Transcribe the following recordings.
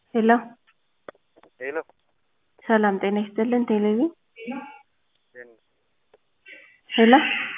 ሄሎ ሄሎ ሰላም ጤና ይስጥልን ቴሌቪ ሄሎ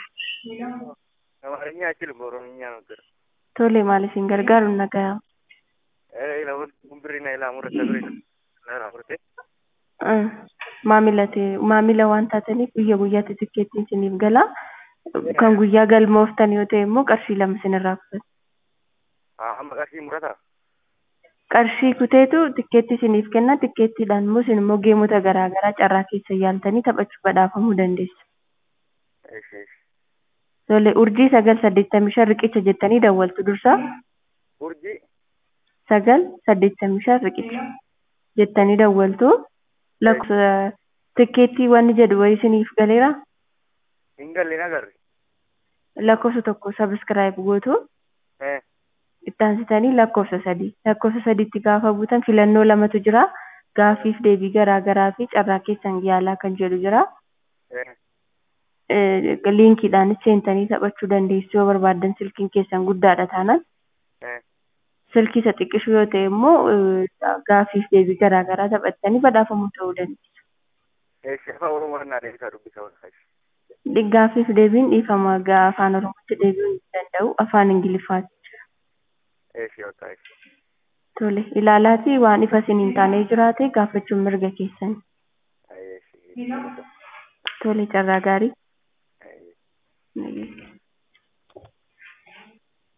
አማርኛ አችልም በኦሮምኛ ነገር ቶሌ maaliifin gargaaruun nagayaa gumbirii na ilaa murata ture na murate maamila ta'e maamila waan taataniif guyya guyyaatti tikkeettiin isiniif galaa kan guyyaa galmooftan yoo ta'e immoo qarshii lama isinirraa kutatu amma qarshii murata qarshii kuteetu tikkeetti isiniif kenna tikkeettiidhaan immoo isin immoo geemota garaa garaa carraa keessa yaaltanii taphachuu badhaafamuu dandeessu. eesh eesh Tole urjii sagal saddeettamii shan riqicha jettanii dawwaltu dursaa urjii sagal saddeettamii shan riqicha jettanii dawwaltu lakkoofsa tikkeettii wanni jedhu wayii isiniif galeera hin galle nagarre lakkoofsa tokko sabiskiraayib gootu eh ittaansitanii lakkoofsa sadii lakkoofsa sadiitti gaafa buutan filannoo lamatu jira gaafiif deebii garaa garaa fi carraa keessan yaalaa kan jedhu jira eh liinkiidhaan seentanii taphachuu dandeessu yoo barbaaddan silkiin keessan guddaadha taanaan eh silkii isa xiqqishu yoo ta'e immoo gaafiif deebii garaa garaa taphattanii badhaafamuu ta'uu dandeessu. eesh afaan oromoo naa deebisaa dubbisa walqashi Gaafiif deebiin dhiifama gaa afaan oromootti deebi'uu hin danda'u afaan ingiliffaati jira. eesh walqashi Tole ilaalaatii waan ifa isin hin taane jiraate gaafachuun mirga keessan. eesh Tole carraa gaarii. eesh Nagee.